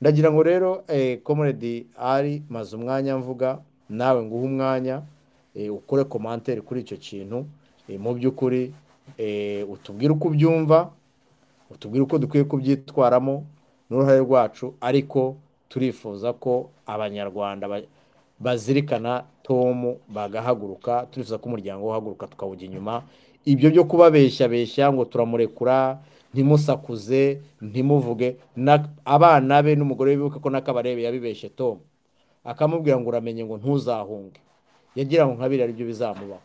ndagira ngo rero comrade ari maze umwanya mvuga nawe nguhe umwanya eh, ukore komantere kuri icyo kintu eh, mu by'ukuri eh, utubwire uko ubyumva utubwire uko dukwiye kubyitwaramo n'uruhare rwacu ariko turifuza ko abanyarwanda ba- bazirikana tom bagahaguruka turifuza ko umuryango uhaguruka tukawujya inyuma ibyo byo kubabeshyabeshya ngo turamurekura ntimusakuze ntimuvuge na- abana be n'umugore we bibuke ko n'akabarebe yabibeshye tom akamubwira ngo uramenye ngo ntuzahunge yagira ngo nkabiri ari byo bizamubaho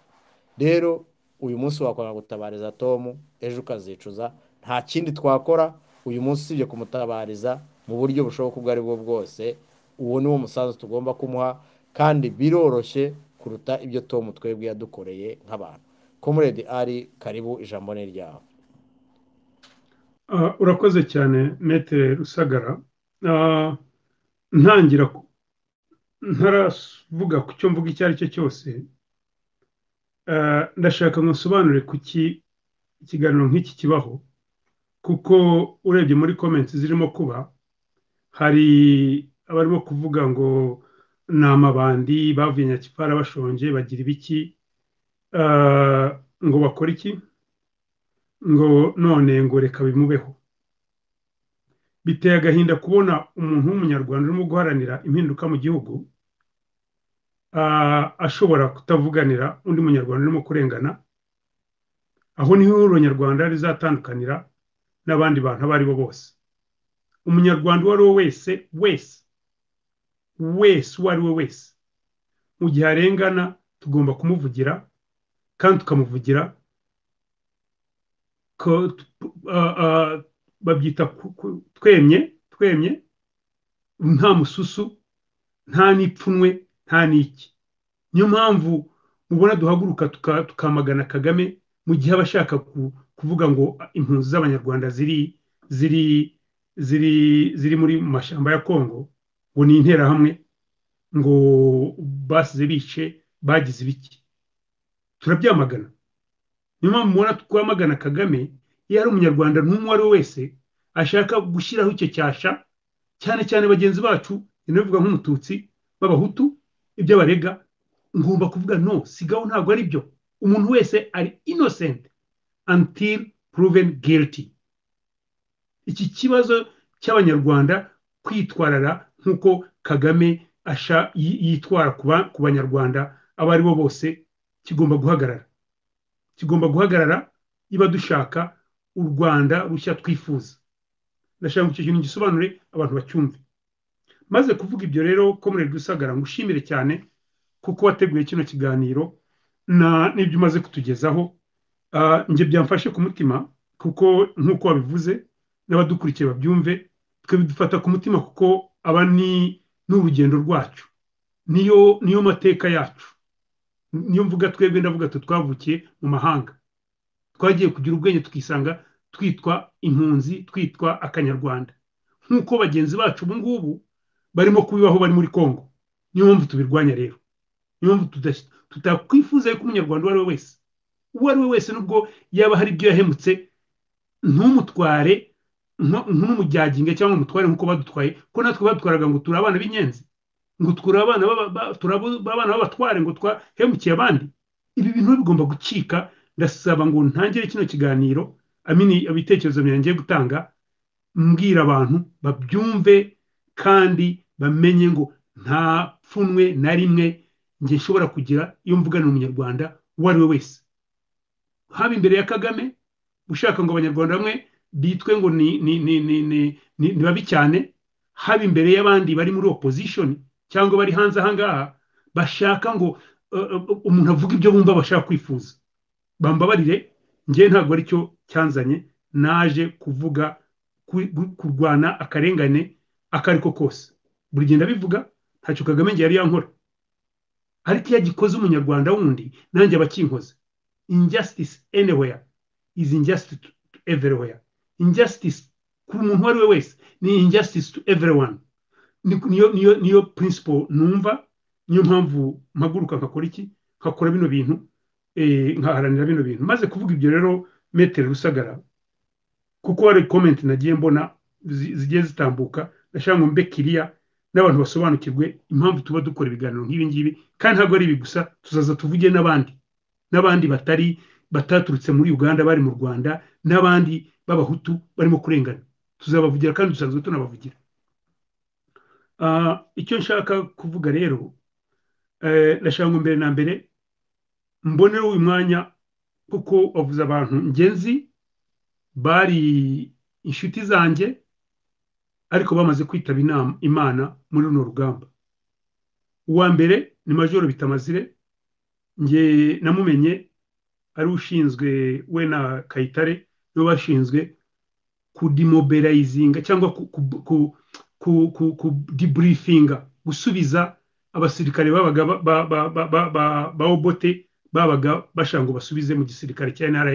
rero uyu munsi wakwanga gutabariza tom ejo ukazicuza nta kindi twakora uyu munsi usibye kumutabariza mu buryo bushoboka ubwo ari bwo bwose uwo ni wo musanzu tugomba kumuha kandi biroroshye kuruta ibyo tom twebwe yadukoreye nk'abantu comrade ari karibu ijambo ni ryawe Ah, urakoze cyane mete rusagara Ah, ntangira ku- ntaravuga ku cyo mvuga icyo ari cyo cyose Ah, ndashaka ngo nsobanure kuki ikiganiro nk'iki kibaho kuko urebye muri comments zirimo kuba hari abarimo kuvuga ngo ni amabandi bavuye nyakipara bashonje bagira ibiki Ah, ngo bakore iki ngo none ngo reka bimubeho biteye agahinda kubona umuntu w'umunyarwanda urimo guharanira impinduka mu gihugu ah, ashobora kutavuganira undi munyarwanda urimo kurengana aho niho uronyarwanda rizatandukanira n'abandi bantu abo ari bo bose umunyarwanda uwo ari we wese wese wese uwo ari we wese mu gihe arengana tugomba kumuvugira kandi tukamuvugira ko ah, ah, babyita ku- ku- twemye twemye nta mususu nta n'ipfunwe nta n'iki niyo mpamvu mubona duhaguruka tuka- tukamagana kagame mu gihe aba ashaka ku- kuvuga ngo ah, impunzi z'abanyarwanda ziri ziri ziri ziri muri mu mashyamba ya kongo ngo ni interahamwe ngo basize bice bagize ibiki turabyamagana niyo mpamvu mubona twamagana kagame iyo ari umunyarwanda n'umwe uwo ari we wese ashaka gushyiraho icyo cyasha cyane cyane bagenzi bacu inabivuga nk'umututsi b'abahutu ibyo abarega ngomba kuvuga no sigaho ntabwo ari byo umuntu wese ari innocent until proven guilty iki kibazo cy'abanyarwanda kwitwarara nk'uko kagame asha yi- yitwara ku ba- ku banyarwanda abo ari bo bose kigomba guhagarara kigomba guhagarara niba dushaka u rwanda rushya twifuza ndashaka ngo icyo kintu gisobanure abantu bacyumve maze kuvuga ibyo rero komere rusagara ngushimire cyane kuko wateguye kino kiganiro na- n'ibyo umaze kutugezaho Ah, njye byamfashe ku mutima kuko nk'uko wabivuze n'abadukurikiye babyumve twe bidufata ku mutima kuko aba ni n'urugendo rwacu niyo niyo mateka yacu niyo mvuga twebwe ndavuga twe twavukiye mu mahanga twagiye kugira ubwenge tukisanga twitwa impunzi twitwa akanyarwanda nk'uko bagenzi bacu ubu ngubu barimo kubibaho bari muri kongo niyo mpamvu tubirwanya rero niyo mpamvu tudas- tutakwifuza yuko umunyarwanda uwo ari we wese uwo ari we wese nubwo yaba hari ibyo yahemutse ntumutware nko- nk'umujyaginge cyangwa umutware nk'uko badutwaye ko natwe badutwaraga ngo turi abana b'inyenzi ngo turi abana b'aba- ba- turi abo- b'abana b'abatware ngo twahemukiye abandi ibi bintu bigomba gucika ndasaba ngo ntangire kino kiganiro amini ibitekerezo byanjye ngiye gutanga mbwira abantu babyumve kandi bamenye ngo nta pfunwe na rimwe njye nshobora kugira iyo mvugana umunyarwanda uwo ari we wese haba imbere ya kagame ushaka ngo abanyarwanda bamwe bitwe ngo ni ni ni ni ni ni, ni babi cyane haba imbere y'abandi bari muri opposition cyangwa bari hanze ahangaha bashaka ngo uh, uh, umuntu avuge ibyo bumva bashaka kwifuza bambabarire njye ntabwo aricyo cyanzanye naje kuvuga ku- gu- kurwana akarengane ako ari ko kose buri gihe ndabivuga ntacyo kagame njye yari yankora ariko iyo agikoze umunyarwanda wundi nanjye aba akinkoze injustice anywhere is injustice to to everywhere injustice ku muntu uwo ari we wese ni injustice to everyone Ni- niyo niyo niyo principle numva niyo mpamvu mpaguruka nkakora iki nkakora bino bintu eh, nkaharanira bino bintu maze kuvuga ibyo rero metero rusagara kuko hari comment nagiye mbona zi- zigiye zitambuka ndashaka ngo mbe kiriya n'abantu basobanukirwe impamvu tuba dukora ibiganiro nk'ibi ngibi kandi ntabwo ari ibi gusa tuzaza tuvuge n'abandi n'abandi batari bataturutse muri uganda bari mu rwanda n'abandi b'abahutu barimo kurengana tuzabavugira kandi dusanzwe tunabavugira icyo nshaka kuvuga rero ndashaka ngo mbere na mbere mboneho uyu mwanya kuko wavuze abantu ngenzi bari inshuti zanjye ariko bamaze kwitaba inama imana muri runo rugamba uwa mbere ni majoro bitamazire nge namumenye ari ushinzwe we na kayitare nibo bashinzwe kudimoberayizinga cyangwa kudiburifinga gusubiza abasirikare babaga ba obote babaga bashaka ngo basubize mu gisirikare cya nra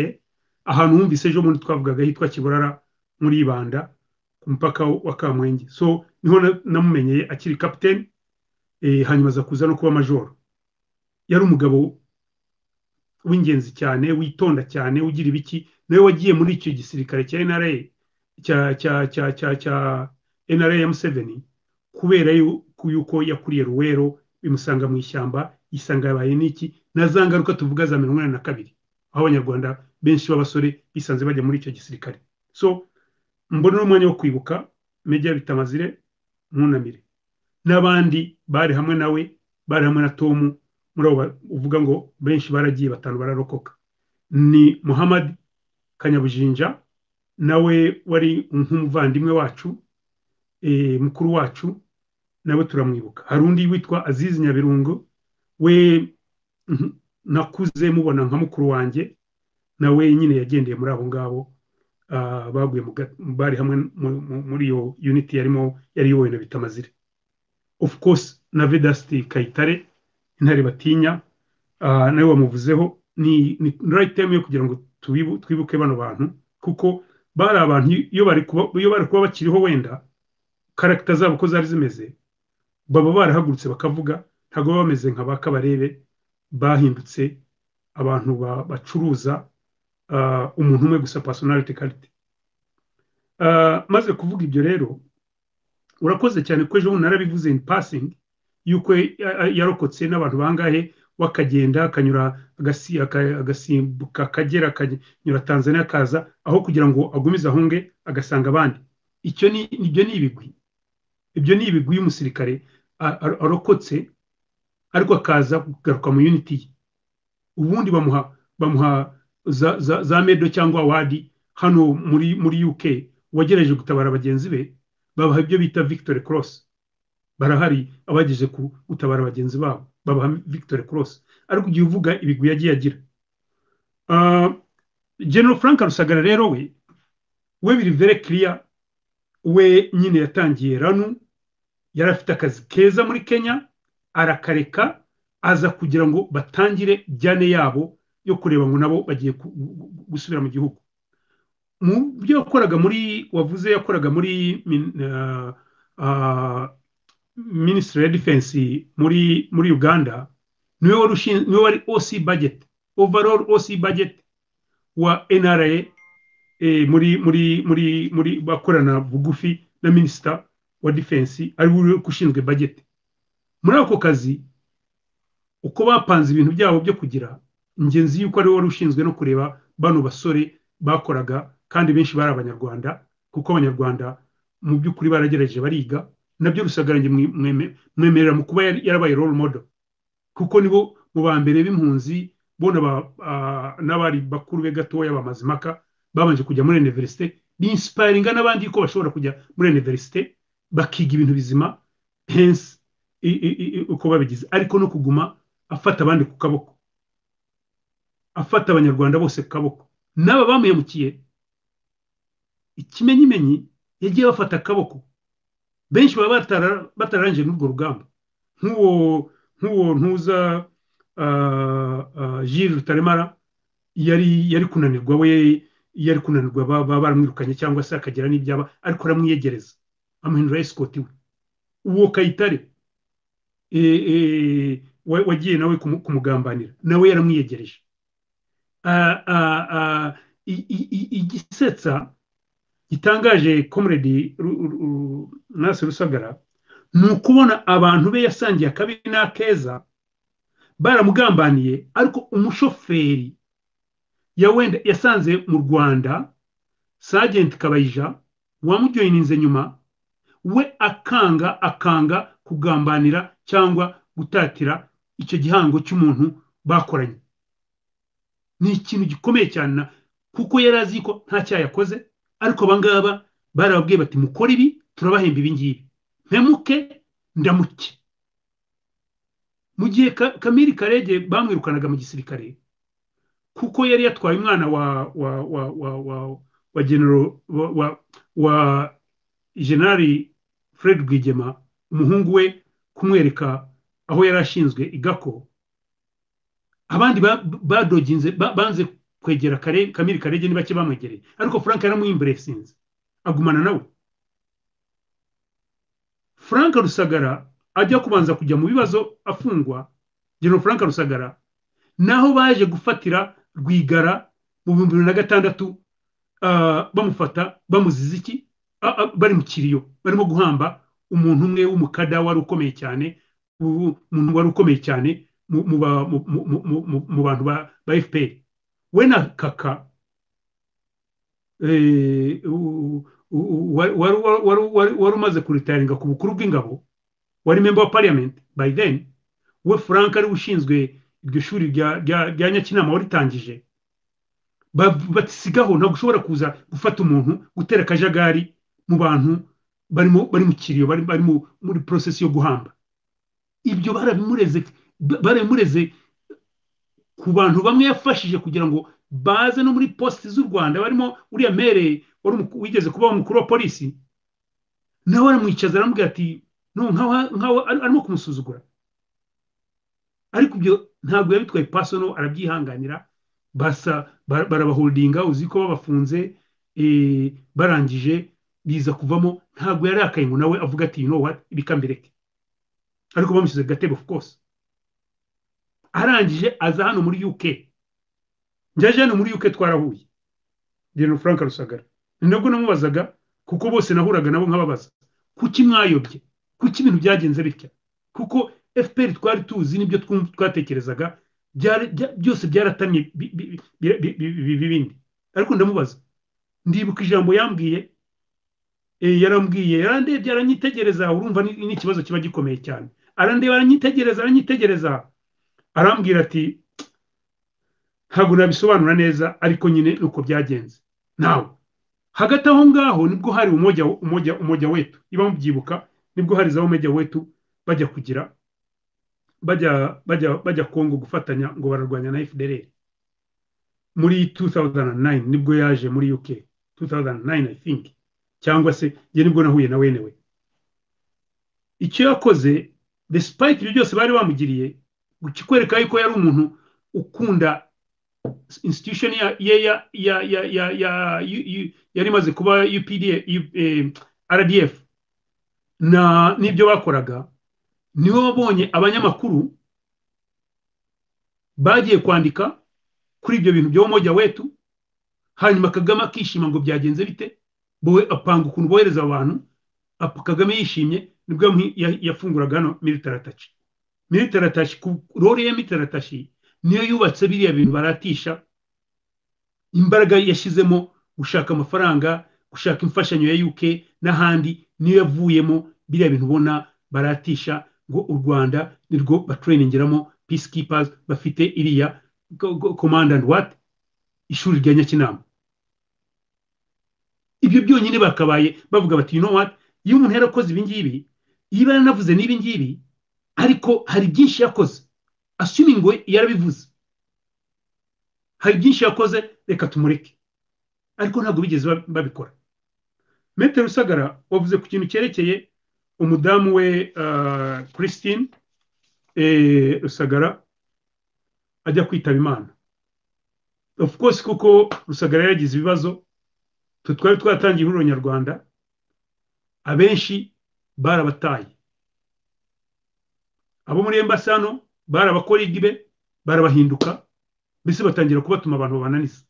ahantu wumvise ejo bundi twavugaga hitwa kiburara muri ibanda ku mupaka wa kamwenge so niho namumenyeye akiri kapitene hanyuma aza kuza no kuba majoro yari umugabo w'ingenzi cyane witonda cyane ugira ibiki nawe wagiye muri icyo gisirikare cya nra cya nra ya museveni kubera yuko yakuriye ruwero bimusanga mu ishyamba yisanga yabaye n'iki na za ngaruka tuvuga za mirongo inani na kabiri aho abanyarwanda benshi b'abasore bisanze bajya muri icyo gisirikare so mbona umwanya wo kwibuka meja bitamazire mwunamire n'abandi bari hamwe nawe bari hamwe na tomu muri abo uvuga ngo benshi baragiye batanu bararokoka ni muhammad kanyabujinja nawe wari nk'umuvandimwe wacu mukuru wacu nawe turamwibuka hari undi witwa aziz nyabirungo we nakuze mubona nka mukuru wanjye nawe nyine yagendeye muri abo ngabo baguye bari hamwe muri iyo uniti yarimo yari iyobowe na bitamazire of course na vedasiti kayitare intare batinya nawe wamuvuzeho ni right time yo kugira ngo twibuke bano bantu kuko bari abantu iyo bari kuba bakiriho wenda karagita zabo uko zari zimeze baba barahagurutse bakavuga ntabwo baba bameze nka ba kabarebe bahindutse abantu bacuruza umuntu umwe gusa pasonarite karite maze kuvuga ibyo rero urakoze cyane ko ejo bundi narabivuze in pasingi yuko yarokotse n'abantu bangahe wakagenda akanyura agasimbuka akagera akanyura tanzania akaza aho kugira ngo agumize ahunge agasanga abandi icyo ni ibyo ni ibigwi ibyo ni ibigwi y'umusirikare arokotse ariko akaza kugaruka mu uniti ye ubundi bamuha bamuha za medo cyangwa wadi hano muri muri uk wagerageje gutabara bagenzi be babaha ibyo bita victory cross barahari abagejeje ku gutabara bagenzi babo babaha victory cross ariko igihe uvuga ibigwi yagiye agira general frank rusagara rero we we biri vere kiriya we nyine yatangiye ranu yari afite akazi keza muri kenya arakareka aza kugira ngo batangire jyane yabo yo kureba ngo nabo bagiye gusubira mu gihugu mu byo yakoraga muri wavuze yakoraga muri minisitiri ya defense muri muri uganda niwe wari niwe wari oc budget overall oc budget wa nra muri muri muri muri bakorana bugufi na minisita wa defense ari we ushinzwe budget muri ako kazi uko bapanze ibintu byabo byo kugira ingenzi yuko ari wari ushinzwe no kureba bano basore bakoraga kandi benshi bari abanyarwanda kuko abanyarwanda mu by'ukuri baragerageje bariga nabyo rusagarange mwemerera mu kuba yarabaye role model kuko nibo mu ba mbere b'impunzi bo n'abari bakuru be gatoya bamazimaka babanje kujya muri universite binsiparinga n'abandi ko bashobora kujya muri universite bakiga ibintu bizima hensi uko babigize ariko no kuguma afata abandi ku kaboko afata abanyarwanda bose ku kaboko n'aba bamuhemukiye ikimenyimenyi yagiye bafata akaboko benshi baba batararangije n'urwo rugamba nk'uwo nk'uwo ntuza jiri rutaremara yari yari kunanirwa we yari kunanirwa baba baramwirukanye cyangwa se akagira n'ibyaba ariko aramwiyegereza amuhindura esikoti we uwo kayitare wagiye nawe kumugambanira nawe yaramwiyegereje igisetsa gitangaje komuredi nasi rusagara ni ukubona abantu be yasangiye akabi n'akeza baramugambaniye ariko umushoferi ya wenda yasanze mu rwanda sajenti kabayija wamujoyininze nyuma we akanga akanga kugambanira cyangwa gutatira icyo gihango cy'umuntu bakoranye ni ikintu gikomeye cyane kuko yari azi ko nta cyaha yakoze ariko abangaba barababwiye bati mukore ibi turabahemba ibi ngibi mpemuke ndamuke mu gihe kamiri karege bamwirukanaga mu gisirikare kuko yari yatwaye umwana wa wa wa wa wa wa genero wa wa generali fred rwigema umuhungu we kumwereka aho yari ashinzwe igako abandi badoginze banze kwegera kamiri karege ni bake bamwegereye ariko frank yaramuhimburesinze agumana nawe frank rusagara ajya kubanza kujya mu bibazo afungwa genero frank rusagara naho baje gufatira rwigara mu bihumbi bibiri na gatandatu bamufata bamuziza iki bari mu kiriyo barimo guhamba umuntu umwe w'umukada wari ukomeye cyane umuntu wari ukomeye cyane mu bantu ba fpr we na kaka wari umaze kuritaringa ku bukuru bw'ingabo wari member wa parliament by then we frank ari ushinzwe iryo shuri rya nyakinama waritangije batisigaho ntabwo ushobora kuza gufata umuntu gutera akajagari mu bantu bari mu kiriyo bari muri porosesi yo guhamba ibyo barabimureze ku bantu bamwe yafashije kugira ngo baze no muri posite z'u rwanda barimo uriya mere wigeze kuba umukuru wa polisi nawe aramwicaza aramubwira ati nkaho arimo kumusuzugura ariko ibyo ntabwo yabitwaye pasono arabyihanganira basa barabaholdinga uzi ko babafunze barangije biza kuvamo ntabwo yarakaye ngo nawe avuga ati you know what ibikambereke ariko bamushyize gatebe of course arangije aza hano muri UK ngejeje hano muri UK twarahuye General Frank Rusagara ni nabwo namubazaga kuko bose nahuraga nabo nkababaza kuki mwayobye kuki ibintu byagenze bitya kuko FPR twari tuzi nibyo twatekerezaga byose byaratamye bibindi ariko ndamubaza ndibuka ijambo yambwiye yarambwiye yarandebye aranyitegereza urumva ni ikibazo kiba gikomeye cyane arandeba aranyitegereza aranyitegereza arambwira ati ntabwo nabisobanura neza ariko nyine ni uko byagenze nawe hagati aho ngaho nibwo hari umujya wetu niba mubyibuka nibwo hari za umujya wetu bajya kugira bajya kongo gufatanya ngo bararwanya na fdr muri 2009 nibwo yaje muri uk 2009 i think cyangwa se njye nibwo nahuye na wenewe icyo yakoze despite ibyo byose bari bamugiriye kikwereka yuko yari umuntu ukunda institution ye ya ya ya ya ya yari imaze kuba UPDF RDF na n'ibyo bakoraga niho babonye abanyamakuru bagiye kwandika kuri ibyo bintu byo mujya wetu hanyuma Kagame akishima ngo byagenze bite bowe apanga ukuntu bohereza abantu Kagame yishimye nibwo yafunguraga hano military attache miritari ku rore ya miritari niyo yubatse biriya bintu baratisha imbaraga yashyizemo gushaka amafaranga gushaka imfashanyo ya UK n'ahandi niyo yavuyemo biriya bintu ubona baratisha ngo u rwanda nirwo batrainingeramo peacekeepers bafite iriya command and what ishuri rya nyakinama ibyo byonyine bakabaye bavuga bati you know what iyo umuntu yarakoze ibingibi yiba yaranavuze n'ibingibi ariko hari byinshi yakoze assuming we yarabivuze hari byinshi yakoze reka tumureke ariko ntabwo bigeze babikora metero rusagara wavuze ku kintu cyerekeye umudamu we christine rusagara ajya kwitaba imana of course kuko rusagara yaragize ibibazo twe twari twatangiye ihuriro nyarwanda abenshi barabataye abo muri embasi hano bari abakorigibe barabahinduka mbese batangira kubatuma abantu babananiza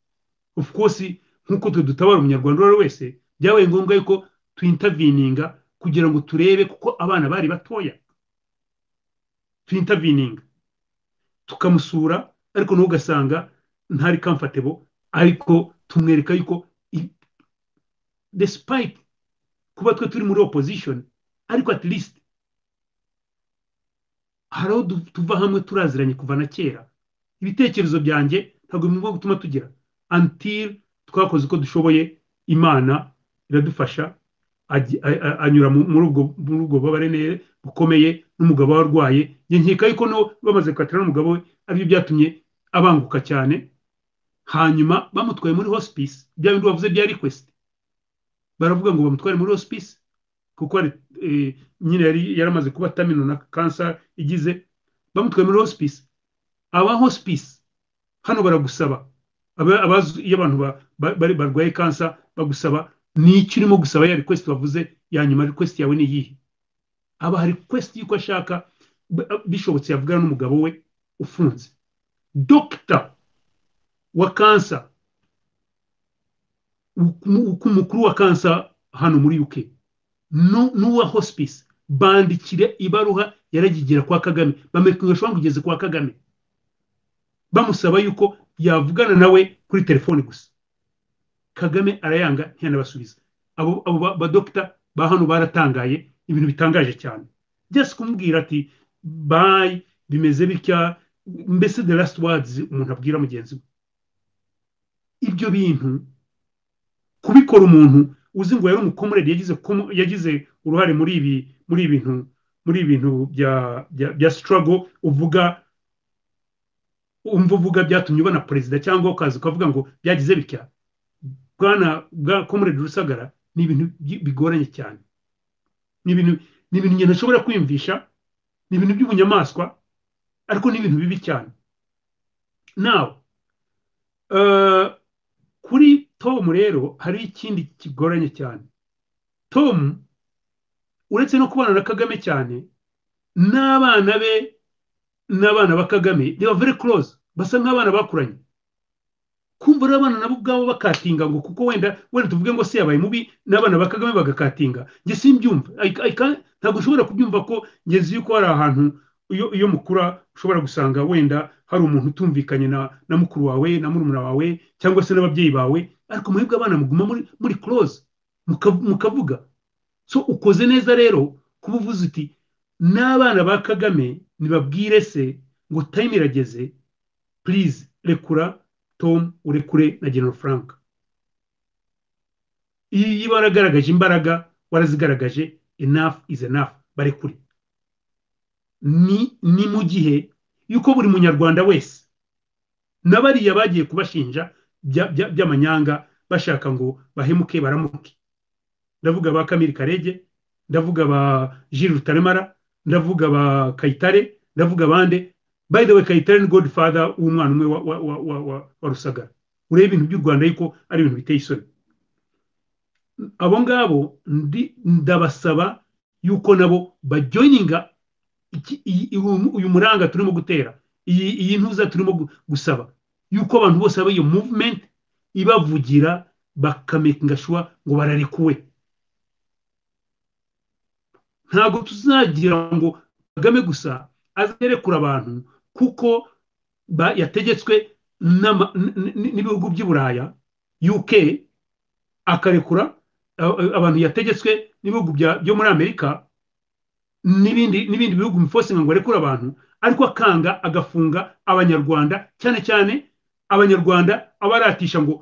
of course nk'uko twe dutabara umunyarwanda uwo ari wese byabaye ngombwa yuko tuyintavininga kugira ngo turebe kuko abana bari batoya tuyintavininga tukamusura ariko n'ugasanga ntari kamfatebo ariko tumwereka yuko despite kuba twe turi muri opposition ariko at least hari aho tuva hamwe turaziranye kuva na kera ibitekerezo byanjye ntabwo bimugomba gutuma tugira until twakoze uko dushoboye imana iradufasha anyura muri ubwo bubabare bukomeye n'umugabo we arwaye nkeka yuko bamaze gukatira n'umugabo we aribyo byatumye abanguka cyane hanyuma bamutwaye muri hospice bya bindi bavuze bya request baravuga ngo bamutware muri hospice kuko nyine yari yaramaze kuba tamino na kanseri igize bamutwaye muri hospice aba hospice hano baragusaba iyo abantu barwaye kansa bagusaba n'icyo urimo gusaba ya request bavuze ya nyuma request yawe ni iyihe aba request y'uko ashaka bishobotse yavugana n'umugabo we ufunze dogita wa kansa umukuru wa kansa hano muri UK n'uwa hospice bandikire ibaruha yaragigera kwa kagame bamwereka ngo kugeze kwa kagame bamusaba yuko yavugana nawe kuri telefone gusa kagame arayanga ntiyanabasubiza abo badogita ba hano baratangaye ibintu bitangaje cyane byose kumubwira ati bayi bimeze bitya mbese the last words umuntu abwira mugenzi we ibyo bintu kubikora umuntu uzi ngo yari umukomureri yagize uruhare muri ibi muri ibintu muri ibintu bya bya sitarago uvuga umva uvuga byatumye ubona perezida cyangwa ukaza ukavuga ngo byagize bitya bwana bwa komuredi rusagara ni ibintu bigoranye cyane ni ibintu ni ibintu ngenda ashobora kwiyumvisha ni ibintu by'ubunyamaswa ariko ni ibintu bibi cyane nawe kuri tom rero hari ikindi kigoranye cyane tom uretse no kubana na kagame cyane n'abana be n'abana ba kagame they were very close basa nk'abana bakuranye kumva rero abana nabo ubwabo bakatinga ngo kuko wenda wenda tuvuge ngo se yabaye mubi n'abana ba kagame bagakatinga njye simbyumva ntabwo ushobora kubyumva ko ngeze yuko hari ahantu iyo mukura ushobora gusanga wenda hari umuntu utumvikanye na na mukuru wawe na murumuna wawe cyangwa se n'ababyeyi bawe ariko mwebwe abana muguma muri muri close mukavuga so ukoze neza rero kuba uvuze uti n'abana ba kagame ntibabwire se ngo time irageze please rekura tom urekure na general frank iyo waragaragaje imbaraga warazigaragaje enough is enough barekure ni ni mu gihe yuko buri munyarwanda wese na bariya bagiye kubashinja by'amanyanga bashaka ngo bahemuke baramuke ndavuga ba kamiri karege ndavuga ba jiri rutaremara ndavuga ba kayitare ndavuga abandi by the way kayitare ni godfather w'umwana umwe wa rusagara ureba ibintu by'u rwanda ariko ari ibintu biteye isoni abo ngabo ndabasaba yuko nabo bajoyininga uyu muranga turimo gutera iyi ntuza turimo gusaba yuko abantu bose baba iyo movement ibavugira bakamekinga shuwa ngo bararekuwe ntabwo tuzagira ngo kagame gusa azerekura abantu kuko yategetswe n'ibihugu by'i buraya uk akarekura abantu yategetswe n'ibihugu byo muri amerika n'ibindi bihugu bifosinga ngo arekure abantu ariko akanga agafunga abanyarwanda cyane cyane abanyarwanda abaratisha ngo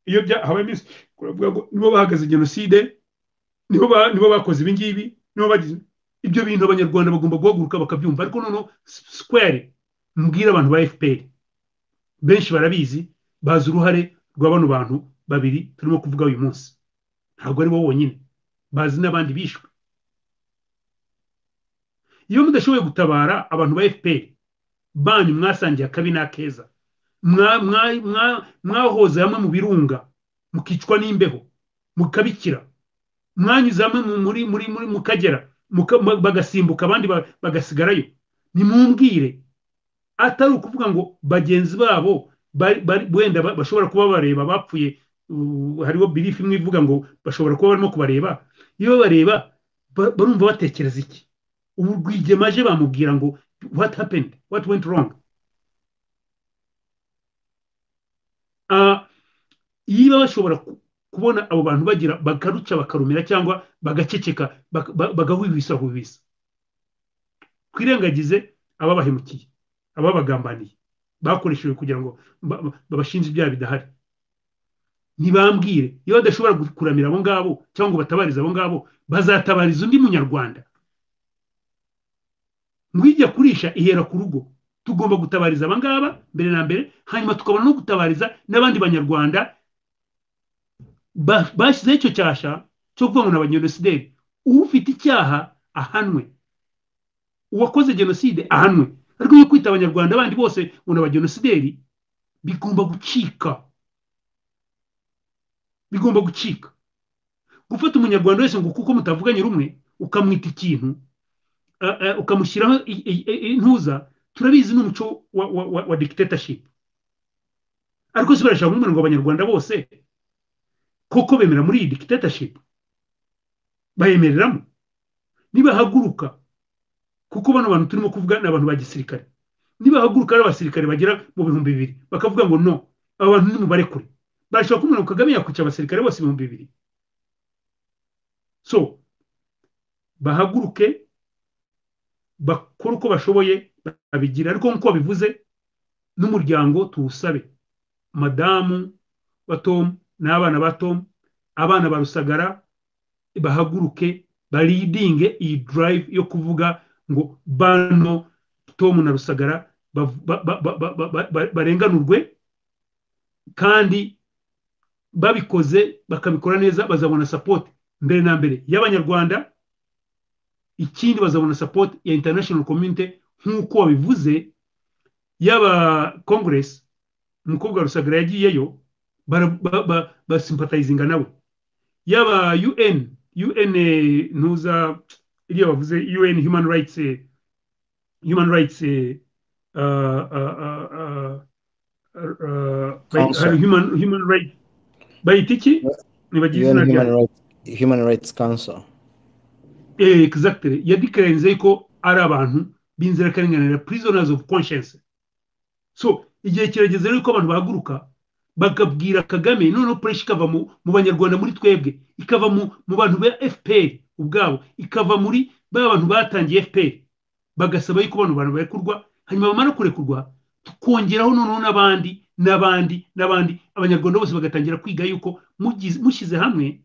iyo habaye iminsi nibo bahagaze jenoside nibo bakoze ibingibi ibyo bintu abanyarwanda bagomba guhaguruka bakabyumva ariko noneho sikwere mbwira abantu ba fpr benshi barabizi bazi uruhare rwa bano bantu babiri turimo kuvuga uyu munsi ntabwo ari bo bonyine bazi n'abandi bishwe iyo mudashoboye gutabara abantu ba fpr banyu mwasangiye akabi n'akeza mwahoze hamwe mu birunga mukicwa n'imbeho mukabikira mwanyuze hamwe muri muri muri mu kagera bagasimbuka abandi bagasigarayo nimubwire atari ukuvuga ngo bagenzi babo wenda bashobora kuba bareba bapfuye hariho birifu imwe ivuga ngo bashobora kuba barimo kubareba iyo babareba barumva batekereza iki ubu rwigema aje bamubwira ngo what happened what went wrong yiba bashobora kubona abo bantu bagira bakaruca bakarumira cyangwa bagaceceka bagahwihwisa hwihwisa twirengagize ababahemukiye ababagambaniye bakoreshejwe kugira ngo babashinje ibyaha bidahari ntibambwire iyo badashobora kuramira abo ngabo cyangwa ngo batabarize abo ngabo bazatabariza undi munyarwanda ngwijya kurisha ihera ku rugo tugomba gutabariza aba ngaba mbere na mbere hanyuma tukabona no gutabariza n'abandi banyarwanda bashyizeho icyo cyasha cyo kuvuga ngo ni abanyenosideri ufite icyaha ahanwe uwakoze jenoside ahanwe ariko iyo kwita abanyarwanda bandi bose ngo ni abagenosideri bigomba gucika bigomba gucika gufata umunyarwanda wese ngo kuko mutavuganye rumwe ukamwita ikintu ukamushyiraho intuza turabizi ni umuco wa dictatorship ariko si barashaka kumubona ngo abanyarwanda bose koko bemera muri iyi dictatorship bayemereramo nibahaguruka kuko bano bantu turimo kuvuga ni abantu ba gisirikare nibahaguruka ari abasirikare bagera mu bihumbi bibiri bakavuga ngo no aba bantu nimubare kure barashobora kumubona ngo kagame yakwica abasirikare bose ibihumbi bibiri so bahaguruke bakora uko bashoboye babigira ariko nk'uko babivuze n'umuryango tuwusabe madamu wa tom n'abana ba tom abana ba rusagara bahaguruke baridinge iyi durayive yo kuvuga ngo bano tom na rusagara barenganurwe kandi babikoze bakabikora neza bazabona sapoti mbere na mbere y'abanyarwanda ikindi bazabona sapoti ya international community nk'uko babivuze y'aba congress umukobwa wa rusagara yagiyeyo basimpatayizinga nawe y'aba un un ntuza iriya bavuze un human rights human rights human rights bayita iki nibagize izina ryayo human rights council exactly yadikararinze yuko ari abantu b'inzirakarengane prisoners of conscience so igihe kirageze rero ko abantu bahaguruka bakabwira kagame noneho pureshi ikava mu banyarwanda muri twebwe ikava mu bantu ba fpr ubwabo ikava muri ba bantu batangiye fpr bagasaba yuko abantu bantu barekurwa hanyuma bamara kurekurwa tukongeraho noneho n'abandi n'abandi n'abandi abanyarwanda bose bagatangira kwiga yuko mushyize hamwe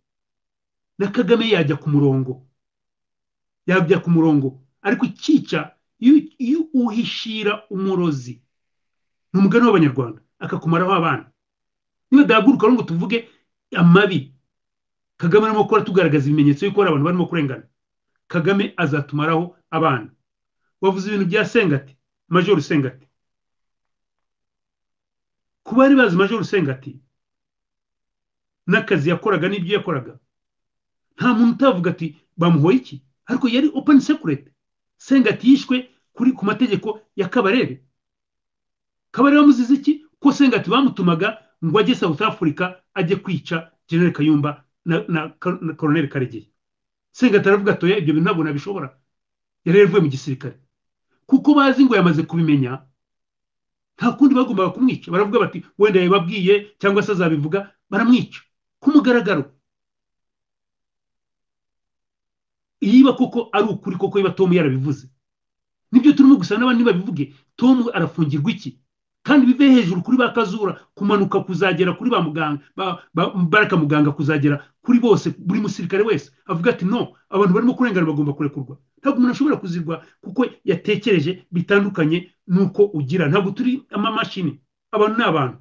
na kagame yajya ku murongo yabya ku murongo ariko ikica iyo uhishira umurozi ni umugani w'abanyarwanda akakumaraho abana niba dahaguruka ngo tuvuge amabi kagame arimo gukora tugaragaza ibimenyetso yuko hari abantu barimo kurengana kagame azatumaraho abana wavuze ibintu bya sengati majoro sengati ku bari bazi majoro sengati n'akazi yakoraga n'ibyo yakoraga nta muntu utavuga ati bamuhoye iki ariko yari open secret sengati yishwe kuri ku mategeko ya kabarebe kabarebe bamuzize iki ko sengati bamutumaga ngo ajye south africa ajye kwica general kayumba na, na, na colonel karegeya sengati aravuga atoya ibyo bintu ntabwo nabishobora yari yaravuye mu gisirikare kuko bazi ngo yamaze kubimenya nta kundi bagombaga kumwica baravuga bati wenda yababwiye cyangwa se azabivuga baramwica ku mugaragaro niba koko ari ukuri koko niba tom yarabivuze nibyo turimo gusa n'abandi babivuge tom arafungirwa iki kandi bive hejuru kuri ba kazura kumanuka kuzagera kuri ba muganga baraka muganga kuzagera kuri bose buri musirikare wese avuga ati no abantu barimo kurengana bagomba kurekurwa ntabwo umuntu ashobora kuzirwa kuko yatekereje bitandukanye n'uko ugira ntabwo turi amamashini abantu ni abantu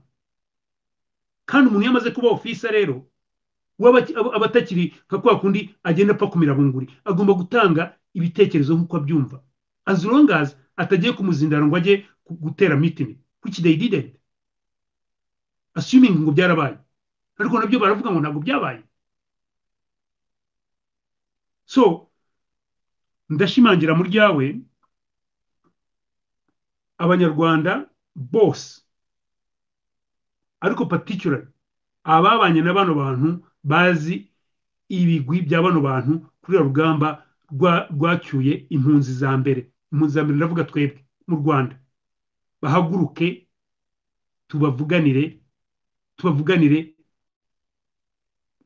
kandi umuntu iyo amaze kuba ofisa rero abatakiri nka kwa kundi agenda apfa kumira bunguri agomba gutanga ibitekerezo nk'uko abyumva as long as atagiye kumuzindara ngo ajye gutera mitingi which they didn't assuming ngo byarabaye ariko nabyo baravuga ngo ntabwo byabaye so ndashimangira mu ryawe abanyarwanda bose ariko particularly ababanye na bano bantu bazi ibigwi bya bano bantu kuri rugamba rwacyuye impunzi za mbere impunzi za mbere ndavuga twebwe mu rwanda bahaguruke tubavuganire tubavuganire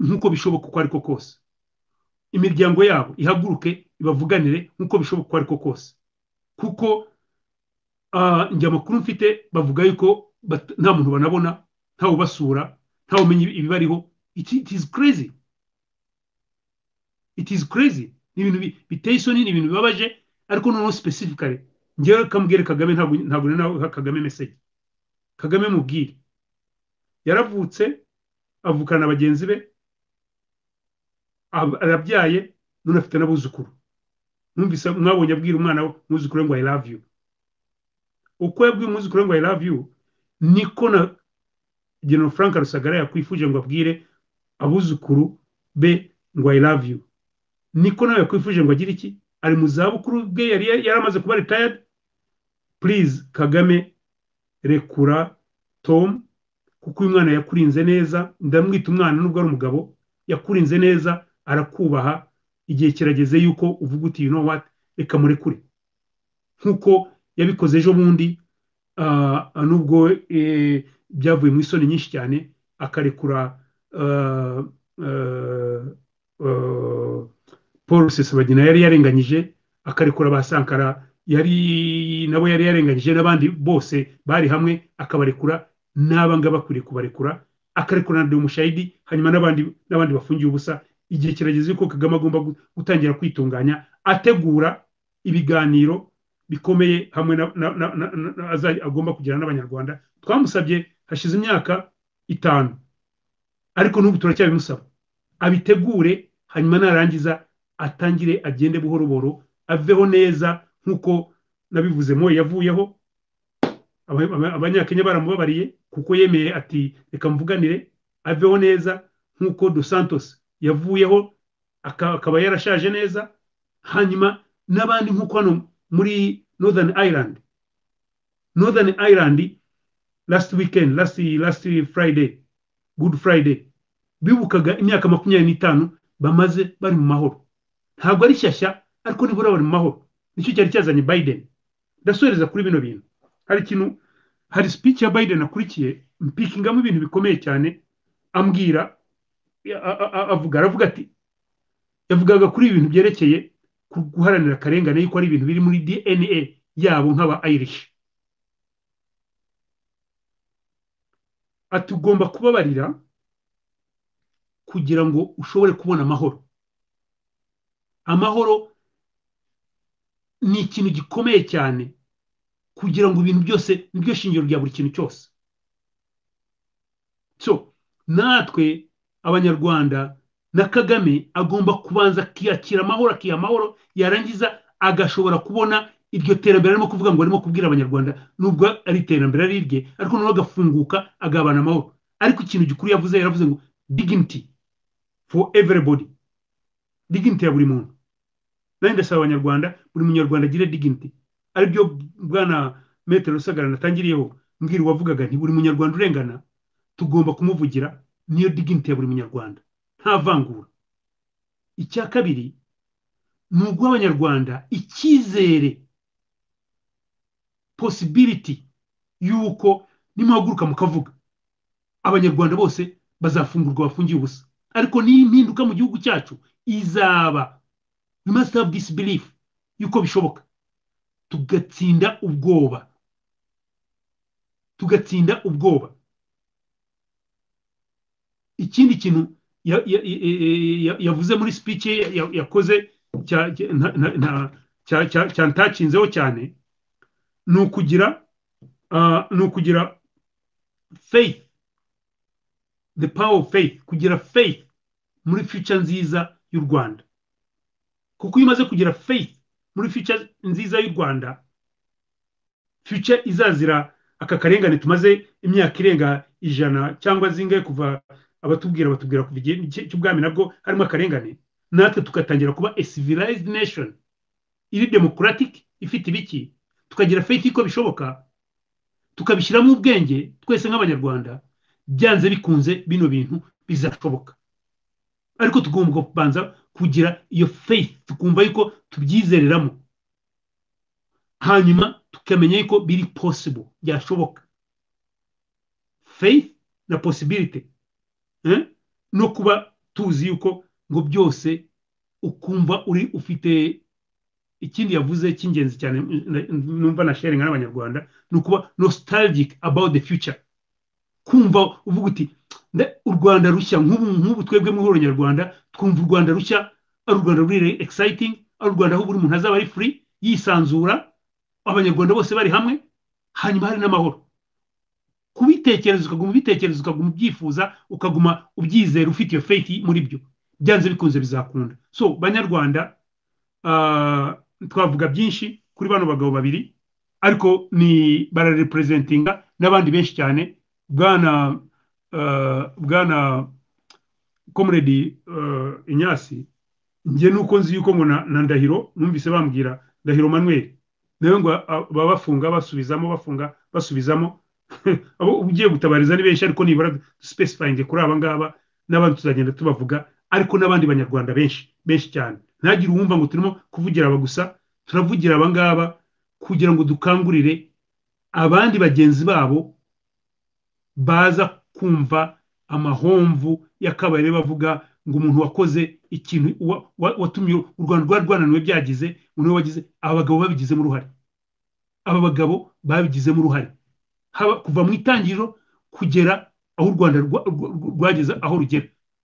nk'uko bishoboka uko ariko kose imiryango yabo ihaguruke ibavuganire nk'uko bishoboka uko ariko kose kuko njya amakuru mfite bavuga yuko nta muntu banabona ntawe ubasura ntawe umenya ibibariho it is crazy it is crazy ni ibintu biteye isoni ni ibintu bibabaje ariko noneho specifically ngewe kamubwire kagame ntabwo ni nawe kagame meseje kagame mubwire yaravutse avukana na bagenzi be arabyaye none afite n'abuzukuru mwumvise mwabonye abwira umwana we umwuzukuru ngo i love you uko yabwiye umwuzukuru ngo i love you niko na general frank rusagara yakwifuje ngo abwire abuzukuru be ngo i love you niko nawe yakwifuje ngo agire iki ari mu zabukuru bwe yari yaramaze kuba retired please kagame rekura tom kuko uyu mwana yakurinze neza ndamwita umwana nubwo ari umugabo yakurinze neza arakubaha igihe kirageze yuko uvuga uti you know what reka murekure nk'uko yabikoze ejo bundi nubwo byavuye mu isoni nyinshi cyane akarekura paul rusesabagina yari yarenganyije akarekura ba sankara yari nabo yari yarenganyije n'abandi bose bari hamwe akabarekura n'abangaba akwiriye kubarekura akarekura na demushayidi hanyuma n'abandi bafungiye ubusa igihe kirageze ko kagame agomba gutangira kwitunganya ategura ibiganiro bikomeye hamwe agomba kugirana n'abanyarwanda twamusabye hashize imyaka itanu ariko n'ubu turacyabimusaba abitegure hanyuma narangiza atangire agende buhoro buhoro aveho neza nk'uko nabivuze moye yavuyeho abanyakenya baramubabariye kuko yemeye ati reka mvuganire aveho neza nk'uko dos santos yavuyeho akaba yarashaje neza hanyuma n'abandi nk'uko hano muri northern ireland northern ireland last weekend last, last friday good friday bibukaga imyaka makumyabiri n'itanu bamaze bari mu mahoro ntabwo ari shyashya ariko nibura bari mu mahoro nicyo cyari cyazanye biden ndasohereza kuri bino bintu hari ikintu hari speech ya biden akurikiye mpikingamo ibintu bikomeye cyane ambwira avuga aravuga ati yavugaga kuri ibi bintu byerekeye guharanira akarengane yuko ari ibintu biri muri dna yabo nk'aba irish atugomba kubabarira kugira ngo ushobore kubona amahoro amahoro ni ikintu gikomeye cyane kugira ngo ibintu byose niryo shingiro rya buri kintu cyose so natwe abanyarwanda na kagame agomba kubanza akiyakira amahoro akiha amahoro yarangiza agashobora kubona iryo terambere arimo kuvuga ngo arimo kubwira abanyarwanda nubwo ari iterambere ari irye ariko noneho agafunguka agabana amahoro ariko ikintu gikuru yavuze yaravuze ngo dignity for everybody dignity ya buri muntu nanjye ndasaba abanyarwanda buri munyarwanda agire dignity aribyo bwana metero rusagara natangiriyeho mbwira uwavugaga nti buri munyarwanda urengana tugomba kumuvugira niyo dignity ya buri munyarwanda nta vangura icya kabiri ni uguha icyizere possibility y'uko nimuhaguruka mukavuga abanyarwanda bose bazafungurwa bafungiye ubusa ariko n'iyi mpinduka mu gihugu cyacu izaba we must have this belief y'uko bishoboka tugatsinda ubwoba tugatsinda ubwoba ikindi kintu yavuze muri speech yakoze cyantakinzeho cyane ni ukugira ni ukugira faith the power of faith kugira faith muri future nziza y'u rwanda kuko iyo umaze kugira faith muri future nziza y'u rwanda future izazira aka karengane tumaze imyaka irenga ijana cyangwa zingahe kuva abatubwira batubwira ku gihe cy'ubwami nabwo harimo akarengane natwe tugatangira kuba a civilized nation iri democratic ifite ibiki tukagira faith ko bishoboka tukabishyiramo ubwenge twese nk'abanyarwanda byanze bikunze bino bintu bizashoboka ariko tugomba kubanza kugira iyo faith tukumva yuko tubyizereramo hanyuma tukamenya yuko biri possible byashoboka faith na possibility eh? no kuba tuzi yuko ngo byose ukumva uri ufite ikindi yavuze cy'ingenzi cyane numva na sharinga n'abanyarwanda ni ukuba nostalgic about the future kumva uvuga uti u rwanda rushya nk'ubu twebwe muri abanyarwanda twumva u rwanda rushya ari u rwanda ruri exciting ari u rwanda aho buri muntu azaba ari free yisanzura abanyarwanda bose bari hamwe hanyuma hari n'amahoro kubitekereza ukaguma ubitekereza ukaguma ubyifuza ukaguma ubyizera ufite iyo faith muri byo byanze bikunze bizakunda so banyarwanda twavuga byinshi kuri bano bagabo babiri ariko ni bararepresentinga n'abandi benshi cyane bwana bwana komuredi inyasi njye nuko nzi yuko ngo na ndahiro numvise bambwira ndahiro manuel nawe ngo baba bafunga basubizamo bafunga basubizamo abo ugiye gutabariza ni benshi ariko nibura dusipesifayinge kuri aba ngaba n'abandi tuzagenda tubavuga ariko n'abandi banyarwanda benshi benshi cyane ntagire uwumva ngo turimo kuvugira aba gusa turavugira aba ngaba kugira ngo dukangurire abandi bagenzi babo baza kumva amahomvu y'akabarire bavuga ngo umuntu wakoze ikintu watumye u rwanda rwari rwananiwe byagize niwe wagize aba bagabo babigizemo uruhare aba bagabo babigizemo uruhare kuva mu itangiriro kugera aho u rwanda rwageze aho rugera